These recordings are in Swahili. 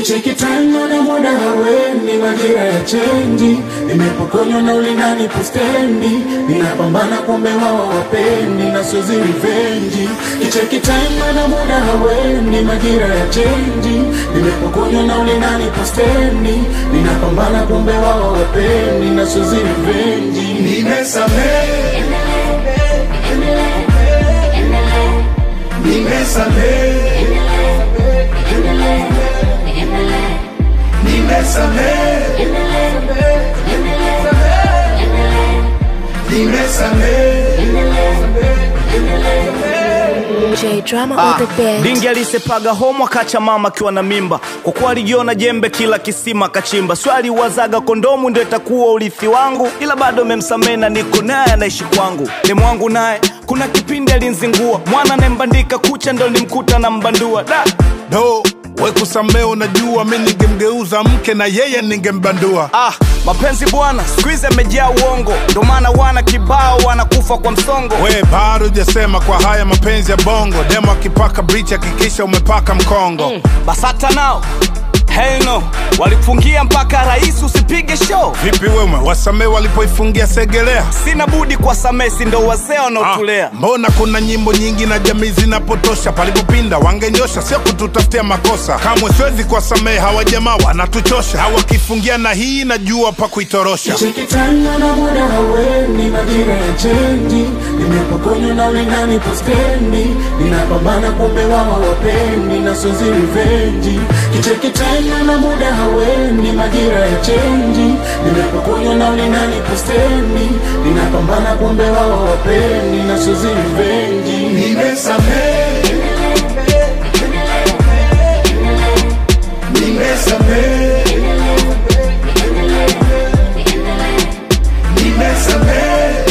Kicheki time na muda haweni, majira ya chenji, nimepokonywa na ulingani pustendi, ninapambana kumbe wao wapendi na sozi rivenji. Kicheki time na muda haweni, majira ya chenji, nimepokonywa na ulingani pustendi, ninapambana kumbe wao wapendi na sozi rivenji. Nimesamehe, nimesamehe, nimesamehe, nimesamehe. J drama Ah, on the bed. Dingi alisepaga homo akacha mama akiwa na mimba, kwa kuwa alijiona jembe kila kisima kachimba. Swali wazaga kondomu ndio itakuwa urithi wangu, ila bado memsamehe na niko naye anaishi kwangu. Demu wangu naye kuna kipindi alinzingua, mwana nembandika kucha ndo nimkuta na mbandua da do we kusamee, unajua mi ningemgeuza mke na yeye ningembandua. Ah, mapenzi bwana siku hizi amejaa uongo, ndo maana wana kibao wanakufa kwa msongo. We bado hujasema kwa haya mapenzi ya bongo, demo akipaka brichi hakikisha umepaka mkongo. Basata nao hell no, walifungia mpaka rais usipige show. Vipi wewe wasamee walipoifungia Segelea? Sina budi kwa samesi, ndo wazee Ah, wanaotulea. mbona kuna nyimbo nyingi na jamii zinapotosha, palipopinda wangenyosha, sio kututafutia makosa. Kamwe siwezi kuwasamehe hawa jamaa, wanatuchosha. Hawakifungia na hii najua pa kuitorosha. Cheki time na muda haweni, majira ya chenji, nimepokonywa na ulingani pustendi, ninapambana kumbe wao wapendi na sozi rivenji. Kicheki time na muda haweni, majira ya chenji, nimepokonywa na ulingani pustendi, ninapambana kumbe wao wapendi na sozi rivenji. Nimesamehe, nimesamehe, nimesamehe,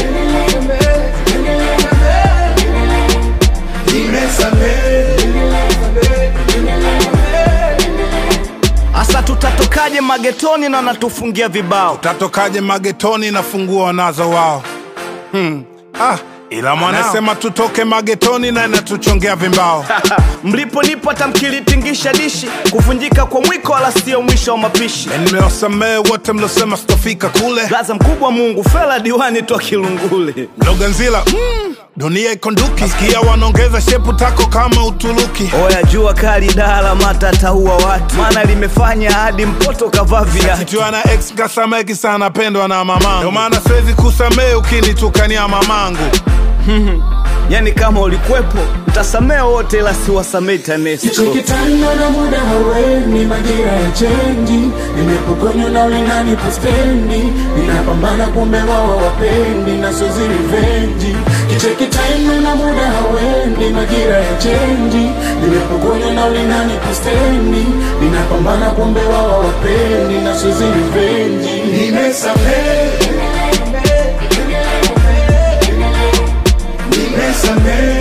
nimesamehe. Asa tutatokaje magetoni na wanatufungia vibao? Tatokaje magetoni na funguo wanazo wao? Hmm. Ah, ila mwanasema tutoke magetoni na inatuchongea vimbao. Mliponipo hata mkilitingisha dishi, kuvunjika kwa mwiko wala sio mwisho wa mapishi. Nimewasamehe wote mlosema sitofika kule. Blaza mkubwa Mungu, fela diwani toa Kilungule. Mloganzila, mm, dunia iko nduki. Sikia wanaongeza shepu tako kama Uturuki. Oya, jua kali dala mata ataua watu, maana limefanya hadi mpoto kavaa viatu. Kichwa na ex kasameki sana pendwa na mamangu. Ndio maana siwezi kusamehe ukinitukania mamangu. Yani kama ulikwepo mtasamehe wote, ila siwasamehe TANESCO. Kicheki time na muda haweni, majira ya chenji, nimepokonywa na ulingani pustendi, ninapambana kumbe wao wapendi na sozi rivenji. Kicheki time na muda haweni, majira ya chenji, nimepokonywa na ulingani pustendi, ninapambana kumbe wao wapendi na sozi rivenji. Nimesamehe, nimesamehe